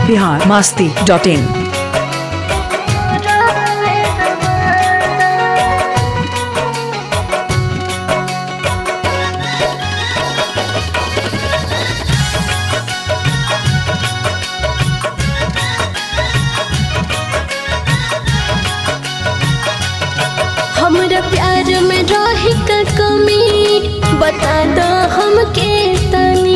Bihar Masti dot इन हमरा प्यार में रही का कमी बता दो हमके तनी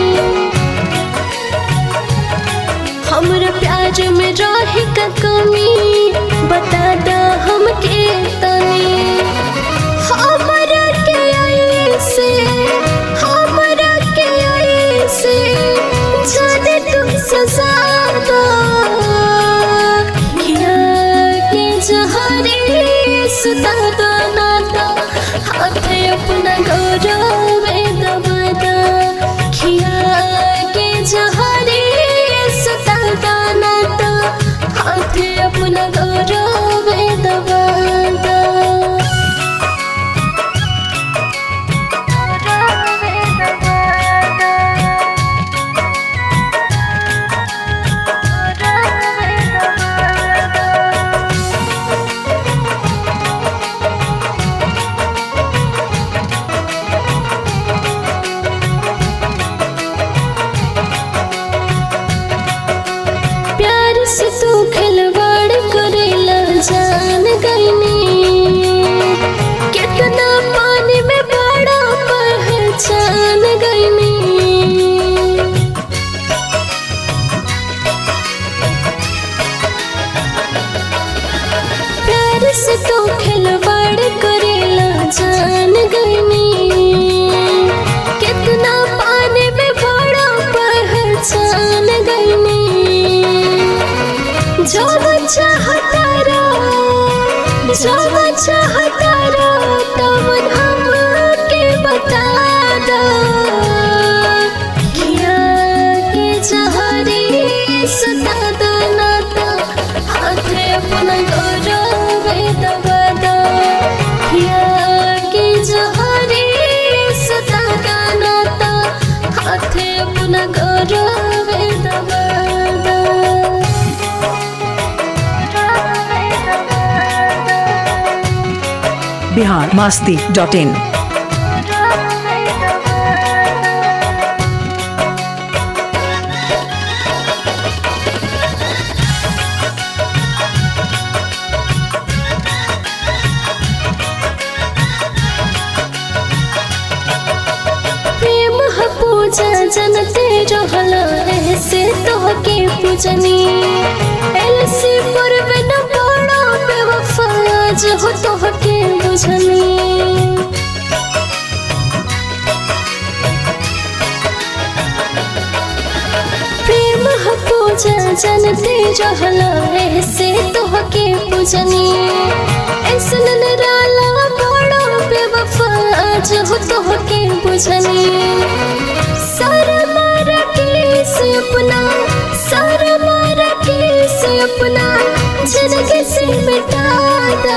हमरा प्यार में रही का कमी बता दो हमके तनी हमरा के ऐसे हमरा के ऐसे जाने तुम सजा दो किया के जहरी सुता दो ना दो हाथे अपना गौरव दबा दो खिया के जहरी सुता दो ना दो हाथे अपना गौरव दबा दो प्यार से तू खिलवाड़ करेला जान गईनी कितना पानी में बड़ा पहचान गईनी प्यार से तू खिलवाड़ करेला जान गईनी कितना पानी में बड़ा पहचान गईनी जो चाहता रो जो चाहता रो तब हमके बता दो किया के जहरी सुता दो ना तो हाथे अपना गौरव दबा दो किया के जहरी सुता दो ना तो हाथे अपना गौरव दबा दो बिहार मास्ती डॉट इन प्रेम ह पूजा जनते रहल ऐसे तोहके पूजनी एलसी पूर्व न बड़ा बेवफा आज हो तोहके बुझनी प्रेम ह पूजा जनते रहल ऐसे तोहके पूजनी ऐसन निराला बड़ा बेवफा आज हो तोहके बुझनी सारा मारा के से अपना सारा मारा के से अपना जिंदगी से मिटा दो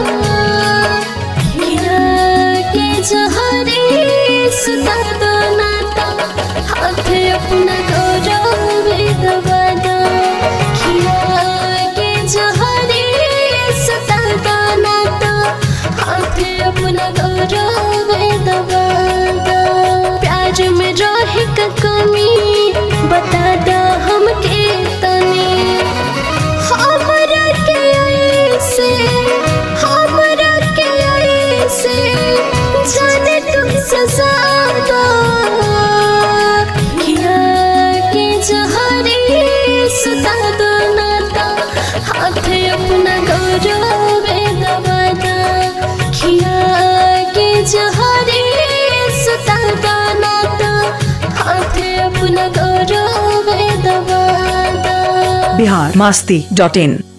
किया के जहरी सुता दो ना तो हाथे अपना गौरव दबा दो किया के जहरी सुता दो ना तो हाथे अपना गौरव दबा दो प्यार में रही का कमी बता दो हमके तनी हमरा के ऐसे हमरा के ऐसे जाने तुम सजा दो किया के जहरी सुता दो ना तो हाथे अपना गौरव दबा दो किया के जहरी सुता दो ना तो हाथे अपना गौरव दबा दो बिहार मास्ती डॉट इन